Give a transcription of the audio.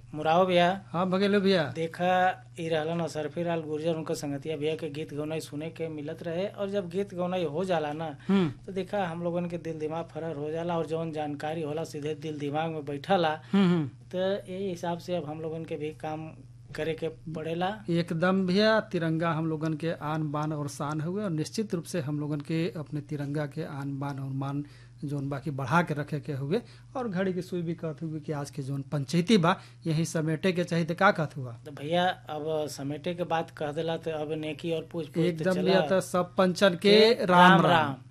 मुराव भैया हाँ भगेलो भैया देखा ई रहलन असरफी लाल गुर्जर उनका संगतिया भैया के गीत गौनाई सुने के मिलत रहे और जब गीत गौनाई हो जाला ना हम्म तो देखा हम लोगन के दिल दिमाग फरर हो जाला और जौन जानकारी होला सीधे दिल दिमाग में बैठला हम्म हम्म। तो यही हिसाब से अब हम लोगन के भी काम करे के पड़ेला एकदम भैया तिरंगा हम लोगन के आन बान और शान हुए और निश्चित रूप से हम लोगन के अपने तिरंगा के आन बान और मान जोन बाकी बढ़ा के रखे के हुए और घड़ी की सुई भी कहत हुए कि आज के जोन पंचायती बा यही समेटे के चाहिए तो का कहत हुआ तो भैया अब समेटे के बात कह देला तो अब नेकी और पूछ पूछ एकदम भैया तो सब पंचन के राम राम